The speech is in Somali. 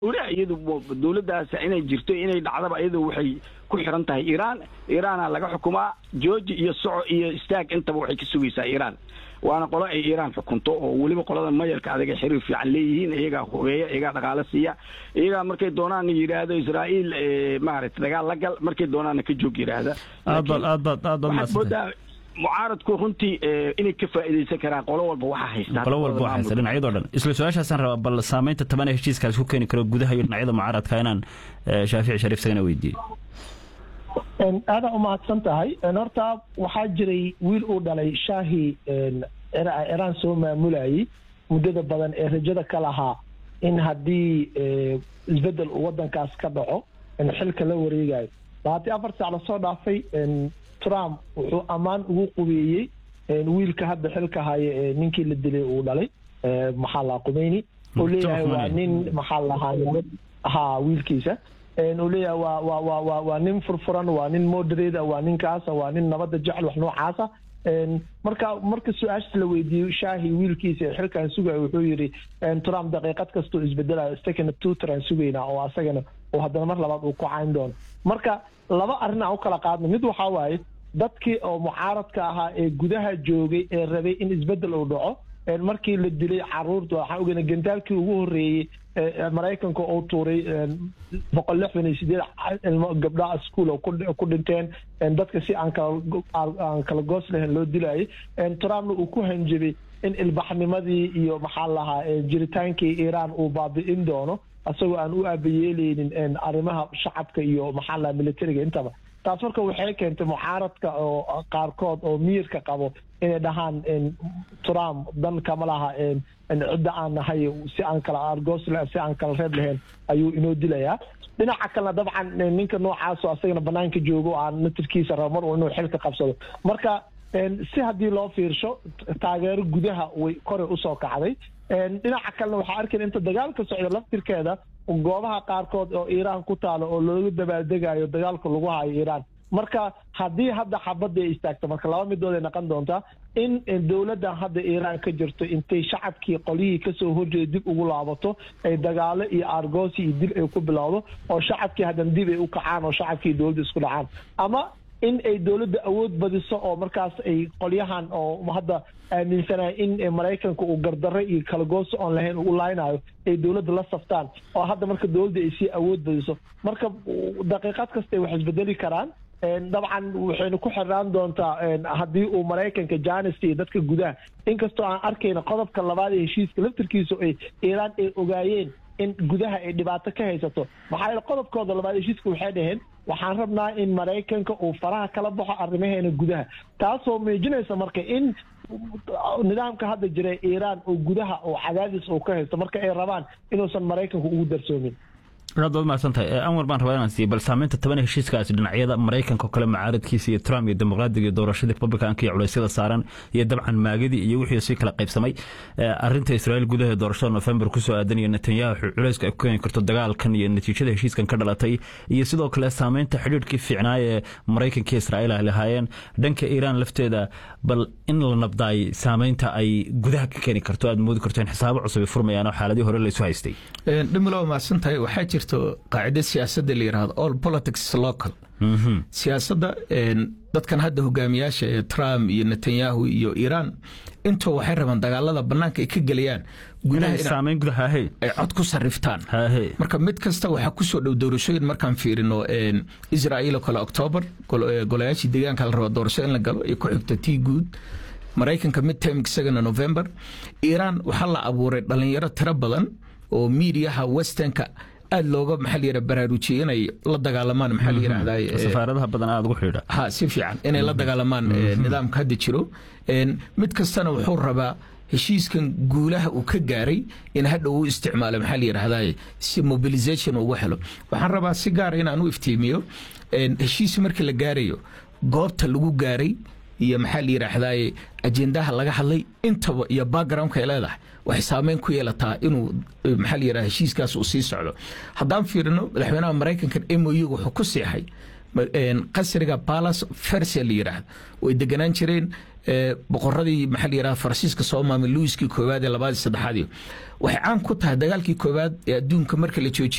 iyadu dowladdaas inay jirto inay dhacdaba iyadu waxay ku xiran tahay iiraan iiraana laga xukumaa georgi iyo soco iyo istaag intaba waxay ka sugaysaa iiraan waana qolo ay iiraan xukunto oo weliba qolada mayalka adag ay xiriir fiican leeyihiin iyagaa hubeeya iyagaa dhaqaalo siiya iyagaa markay doonaan yidhaahdo israa'iil maaragtay dagaal la gal markay doonaana ka joog yidhaahda aad baad aad baad aad baad waxaad moodaa mucaaradku runtii inay ka faa'iidaysan karaan qolo walba waxaa haystaan qolo walba waxaa haysta dhinacyadoo dhan isla su-aashaasaan rabaa bal saamaynta taban ee heshiiskaas ku keeni karo gudaha iyo dhinacyada mucaaradka inaan shaafici shariif isagana weydiiyey aadaa umahadsan tahay horta waxaa jiray wiil uu dhalay shaahi iraan soo maamulayay muddada badan ee rajada ka lahaa in haddii isbedel uu wadankaas ka dhaco xilka la wareegayo labaatan afar saac lasoo dhaafay trump wuxuu ammaan ugu qubeeyey wiilka hadda xilka haya ee ninkii la dilay uu dhalay maxaa lahaa qumeyni uu leeyahay waa nin maxaa lahaa ha wiilkiisa uu leeyahay waa waa waa waa waa nin furfuran waa nin moderate waa ninkaasa waa nin nabadda jecel wax noocaasa marka marka su-aashas la weydiiyo shaahi wiilkiisa ee xilkan sugaya wuxuu yidhi trump daqiiqad kastoo isbedelayo istakana tuuteraan sugaynaa oo asagana oo haddana mar labaad uu ku cayn doono marka laba arrin aan u kala qaadno mid waxaa waaye dadkii oo mucaaradka ahaa ee gudaha joogay ee rabay in isbedel uu dhaco markii la dilay caruurta waxaan ogeyna gandaalkii ugu horreeyey maraykanka oo tuuray boqol lixdan iyo sideed ilmo gabdhaha ischool oo ku dhinteen dadka si aan kala aan kala goos lahayn loo dilayay trumpna uu ku hanjabay in ilbaxnimadii iyo maxaa lahaa jiritaankii iiraan uu baabi'in doono isagoo aan u aabayeeleynin arrimaha shacabka iyo maxaa lahaa militariga intaba taas marka waxay keentay mucaaradka oo qaarkood oo miyirka qabo inay dhahaan trump dan kama laha cidda aan nahay si aan kala argos si aan kala reeb lahayn ayuu inoo dilayaa dhinaca kalena dabcan ninka noocaasoo asagana banaanka joogo aan natirkiisa rabo mar inuu xilka qabsado marka si haddii loo fiirsho taageero gudaha way koray usoo kacday dhinaca kalena waxaa arkaya inta dagaalka socda laftirkeeda goobaha qaarkood oo iiraan ku taalo oo looga dabaaldegayo dagaalka lagu hayo iiraan marka haddii hadda xabadda ay istaagto marka laba midood ay noqon doontaa in dowladdan hadda iiraan ka jirto intay shacabkii qolyihii kasoo horjeeda dib ugu laabato ay dagaalo iyo argoosi iyo dil ay ku bilowdo oo shacabkii haddana dib ay u kacaan oo shacabkii dowladda isku dhacaan ama in ay dowladda awood badiso oo markaas ay qolyahan oo hadda aaminsanaya in maraykanka uu gardarre iyo kalagoosi oon lahayn u laaynayo ay dowladda la saftaan oo hadda marka dowladda ay sii awood badiso marka daqiiqad kasta ay wax isbedeli karaan dabcan waxaynu ku xirnaan doontaa haddii uu maraykanka janis iyo dadka gudaha inkastoo aan arkayna qodobka labaad ee heshiiska laftirkiisu ay iiraan ay ogaayeen in gudaha ay dhibaato ka haysato maxaa yeele qodobkooda labaad heshiiska waxay dhaheen waxaan rabnaa in maraykanka uu faraha kala baxo arrimaheena gudaha taasoo muujinaysa marka in nidaamka hadda jira iiraan oo gudaha oo cadaadis uu ka haysto marka ay rabaan inuusan maraykanku ugu darsoomin aad baad mahadsan tahay anwar baan rabaa inaan siiye bal saamaynta taban heshiiskaasi dhinacyada maraykanka oo kale mucaaradkiisa iyo trump iyo dimuqraadiga iyo doorashadii republicanka iyo culeysyada saaran iyo dabcan maagadii iyo wixii sii kala qaybsamay arinta israa'iil gudaha doorashada november kusoo aadan iyo netanyahu culeyska ay ku keeni karto dagaalkan iyo natiijada heshiiskan ka dhalatay iyo sidoo kale saamaynta xidhiidhkii fiicnaay ee maraykanka iyo israa'iil ay lahaayeen dhanka iiraan lafteeda bal in la nabdaay saamaynta ay gudaha ka keeni karto aad moodi karto in xisaabo cusub ay furmayaan oo xaaladii hore laysu haystay dhimilow mahadsantahay waxaa jirto qaacida siyaasadda la yidhahdo all politics local siyaasadda dadkan hadda hogaamiyaasha ee trump iyo netanyahu iyo iiraan intoo waxay rabaan dagaalada bannaanka ay ka gelayaan saamayn gudaha ay cod ku sarriftaan marka mid kasta waxaa ku soo dhow doorashooyin markaan fiirino israa'iil oo kale octoobar golayaashii deegaanka la raba doorasho in la galo iyo ku xigta tii guud maraykanka midterm isagana november iiraan waxaa la abuuray dhallinyaro tiro badan oo miidiyaha westernka aad looga maxaa la yidhaha baraarujiyey inay la dagaalamaan maxaa la yidhahdaa safaaradaha badan aad ugu xidha ha si fiican inay la dagaalamaan nidaamka hadda jiro mid kastana wuxuu rabaa heshiiskan guulaha uu ka gaaray in hadha uu isticmaalo maxaa la yidhahdaa si mobilization ugu helo waxaan rabaa si gaara inaan u iftiimiyo heshiis markii la gaarayo goobta lagu gaaray iyo maxaa la yidhaahdaa ajendaha laga hadlay intaba iyo backgroundka ay leedahay waxay saameyn ku yeelataa inuu maxaa la yidhaha heshiiskaas uu sii socdo haddaan fiirino madaxweynaha maraykanka moy wuxuu ku seexay qasriga balas fersia la yidhaahdo way deganaan jireen boqoradii maxaa la yidhaha faransiiska soo maamay luiskii koowaad ee labaad saddexaadii waxay caan ku tahay dagaalkii koowaad ee adduunka marka la joojiyay